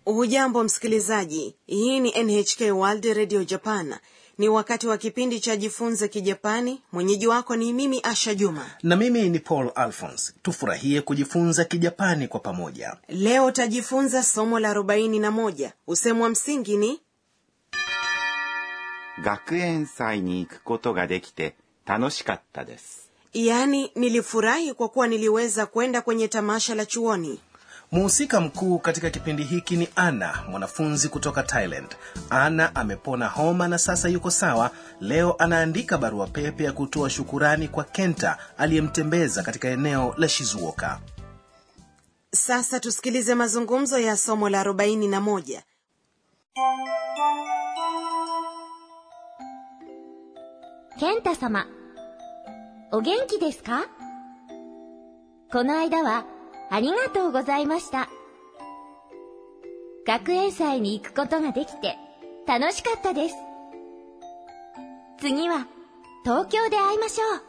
hujambo msikilizaji hii ni nhk world radio japan ni wakati wa kipindi cha jifunze kijapani mwenyeji wako ni mimi asha juma na mimi ni paul alphons tufurahie kujifunza kijapani kwa pamoja leo utajifunza somo la 41 usemu wa msingi ni 学園祭に行くことができて楽しかったです。 yaani nilifurahi kwa kuwa niliweza kwenda kwenye tamasha la chuoni muhusika mkuu katika kipindi hiki ni ana mwanafunzi kutoka thailand ana amepona homa na sasa yuko sawa leo anaandika barua pepe ya kutoa shukurani kwa kenta aliyemtembeza katika eneo la shizuoka sasa tusikilize mazungumzo ya somo la 41 健太様、お元気ですかこの間はありがとうございました。学園祭に行くことができて楽しかったです。次は東京で会いましょう。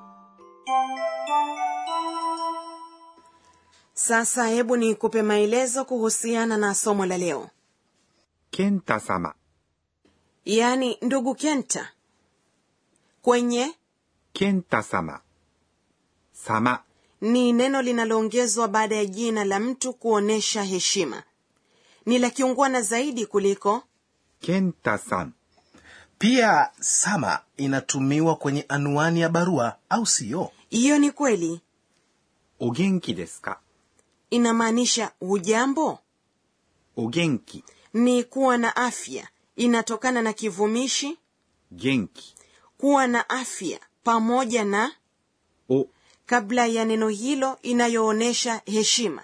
sasa hebu nikupe maelezo kuhusiana na somo la leo 健太様、 yaani ndugu kenta kwenye 健太様、様、 ni neno linaloongezwa baada ya jina la mtu kuonyesha heshima ni la kiungwana zaidi kuliko 健太さん、 pia sama inatumiwa kwenye anuani ya barua au siyo hiyo ni kweli お元気ですか inamaanisha hujambo お元気、 ni kuwa na afya inatokana na kivumishi 元気、 kuwa na afya pamoja na お、 kabla ya neno hilo inayoonyesha heshima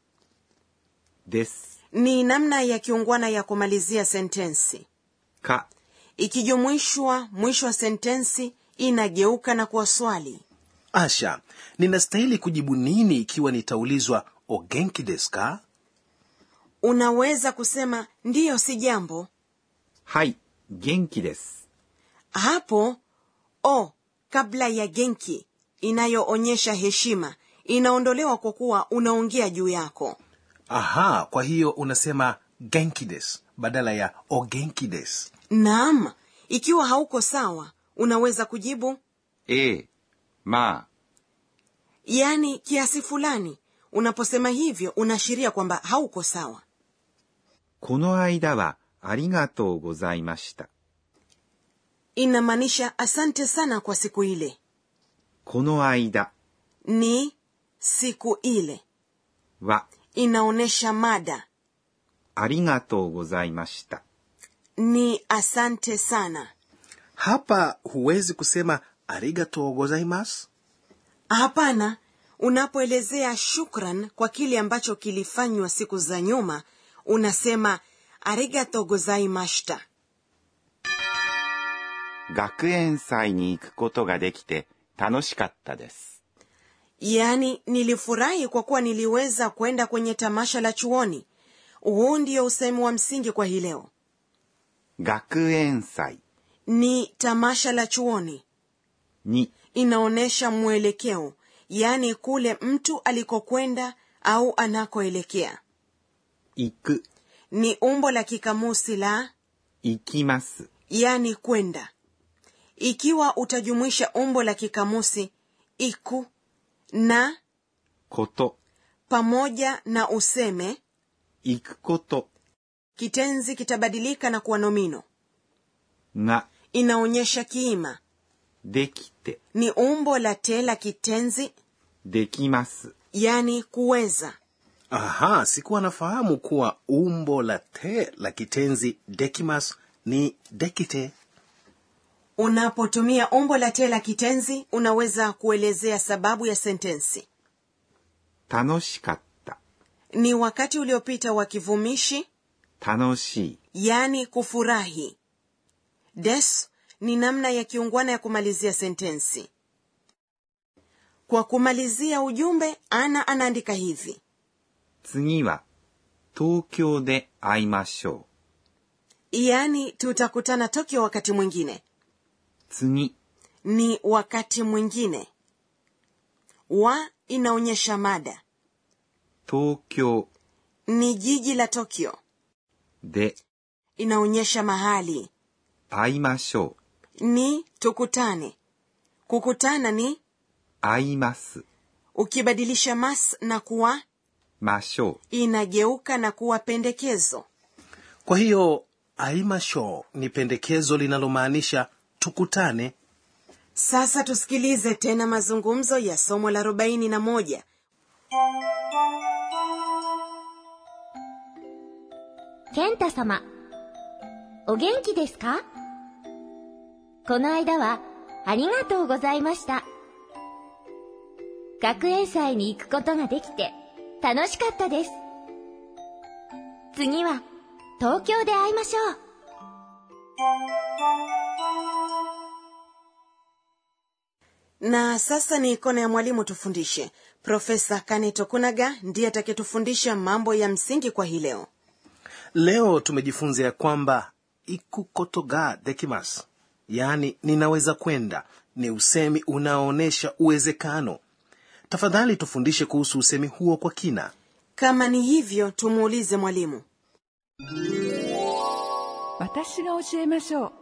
です、 ni namna ya kiungwana ya kumalizia sentensi か、 ikijumuishwa mwisho wa sentensi inageuka na kuwa swali asha ninastahili kujibu nini ikiwa nitaulizwa ogenki desu ka unaweza kusema ndiyo si jambo はい、元気です。 hapo o kabla ya genki inayoonyesha heshima inaondolewa kwa kuwa unaongea juu yako aha kwa hiyo unasema genki desu badala ya ogenki desu naam ikiwa hauko sawa unaweza kujibu ええ、まあ、 yaani kiasi fulani unaposema hivyo unaashiria kwamba hauko sawa この間はありがとうございました。 inamaanisha asante sana kwa siku ile この間 ni siku ile は inaonyesha mada ありがとうございました。 ni asante sana hapa huwezi kusema arigato gozaimasu hapana unapoelezea shukran kwa kile ambacho kilifanywa siku za nyuma unasema arigato gozaimashita 学園祭に行くことができて楽しかったです。 yaani nilifurahi kwa kuwa niliweza kwenda kwenye tamasha la chuoni huu ndio usemi wa msingi kwa hii leo 学園祭 ni tamasha la chuoni に inaonyesha mwelekeo yaani kule mtu alikokwenda au anakoelekea 行く、 ni umbo la kikamusi la 行きます。 yaani kwenda ikiwa utajumuisha umbo la kikamusi iku na こと、 pamoja na useme 行くこと kitenzi kitabadilika na kuwa nomino が inaonyesha kiima できて、 ni umbo la te la kitenzi できます。 yani kuweza aha sikuwa nafahamu kuwa umbo la te la kitenzi dekimas ni dekite unapotumia umbo la te la kitenzi unaweza kuelezea sababu ya sentensi 楽しかった。 ni wakati uliopita wa kivumishi 楽しい。 yani kufurahi des ni namna ya kiungwana ya kumalizia sentensi kwa kumalizia ujumbe ana anaandika hivi 次は、東京で会いましょ yani tutakutana tokyo wakati mwingine う。次、 ni wakati mwingine wa inaonyesha mada 東京 ni jiji la tokyo で inaonyesha mahali 会いましょう ni tukutane kukutana ni 会います ukibadilisha mas na kuwa ましょ inageuka na kuwa pendekezo kwa hiyo aimasho ni pendekezo linalomaanisha tukutane sasa tusikilize tena mazungumzo ya somo la arobaini na moja 健太様、お元気ですかこの間はありがとうございました。学園祭に行くことができて楽しかったです。次は東京で会いましょう。 na sasa ni kona ya mwalimu tufundishe profesa kane tokunaga ndiye atakayetufundisha mambo ya msingi kwa hii leo leo tumejifunza ya kwamba ikukotoga dekimas yaani ninaweza kwenda ni usemi unaoonyesha uwezekano tafadhali tufundishe kuhusu usemi huo kwa kina kama ni hivyo tumuulize mwalimu 私が教えましょう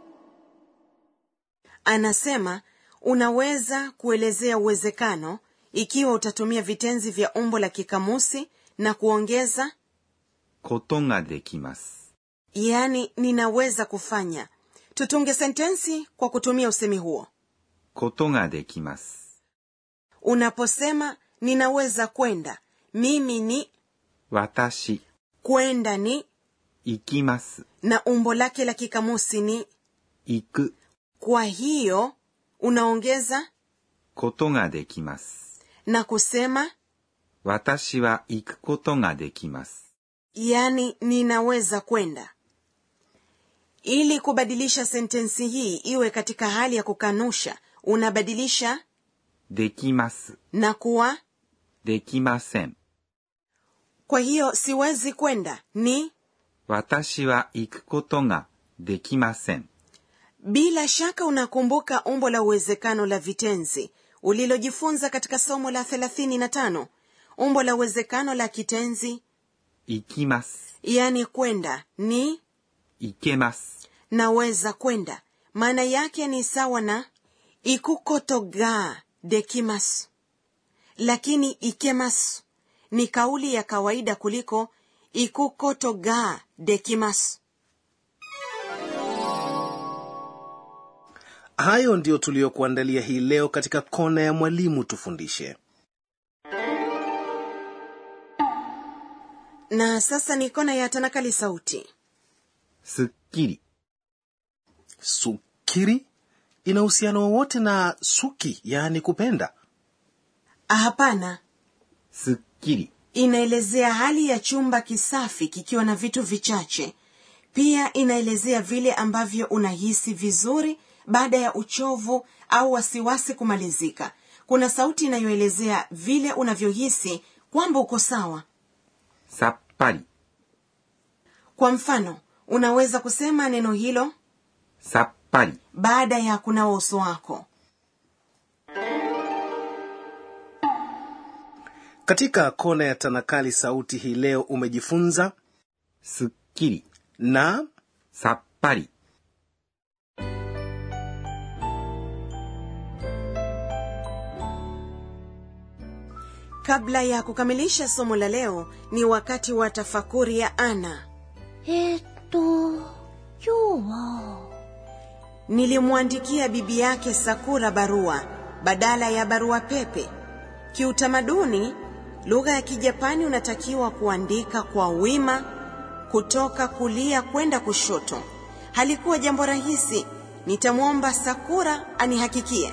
anasema unaweza kuelezea uwezekano ikiwa utatumia vitenzi vya umbo la kikamusi na kuongeza ことができます。 yaani ninaweza kufanya tutunge sentensi kwa kutumia usemi huo ことができます。 unaposema ninaweza kwenda mimi ni 私、 kwenda ni 行きます。 na umbo lake la kikamusi ni 行く、 kwa hiyo unaongeza ことができます。 na kusema 私は行くことができます。 yaani ninaweza kwenda ili kubadilisha sentensi hii iwe katika hali ya kukanusha unabadilisha できます。 na kuwa できません。 kwa hiyo siwezi kwenda ni 私は行くことができません。 bila shaka unakumbuka umbo la uwezekano la vitenzi ulilojifunza katika somo la 35 umbo la uwezekano la kitenzi 行きます。 yaani kwenda ni 行けます。 naweza kwenda maana yake ni sawa na ikukotoga dekimasu lakini ikemasu ni kauli ya kawaida kuliko ikukotoga dekimasu hayo ndiyo tuliyokuandalia hii leo katika kona ya mwalimu tufundishe na sasa ni kona ya tanakali sauti すっきり、 sukiri ina uhusiano wowote na suki yaani kupenda hapana すっきり、 inaelezea hali ya chumba kisafi kikiwa na vitu vichache pia inaelezea vile ambavyo unahisi vizuri baada ya uchovu au wasiwasi kumalizika kuna sauti inayoelezea vile unavyohisi kwamba uko sawa さっぱり、 kwa mfano unaweza kusema neno hilo さっぱり、 baada ya kunawa uso wako katika kona ya tanakali sauti hii leo umejifunza すっきり、 na さっぱり、 kabla ya kukamilisha somo la leo ni wakati wa tafakuri ya ana えーっと、今日は、 nilimwandikia bibi yake sakura barua badala ya barua pepe kiutamaduni lugha ya kijapani unatakiwa kuandika kwa wima kutoka kulia kwenda kushoto halikuwa jambo rahisi nitamwomba sakura anihakikie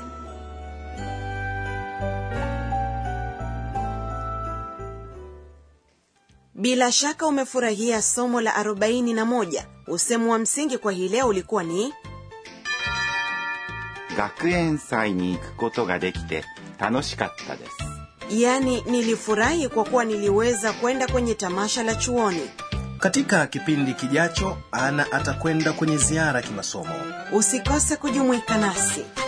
bila shaka umefurahia somo la 41 usemu wa msingi kwa hii leo ulikuwa ni 学園祭に行くことができて楽しかったです。 yaani nilifurahi kwa kuwa niliweza kwenda kwenye tamasha la chuoni katika kipindi kijacho ana atakwenda kwenye ziara kimasomo usikose kujumuika nasi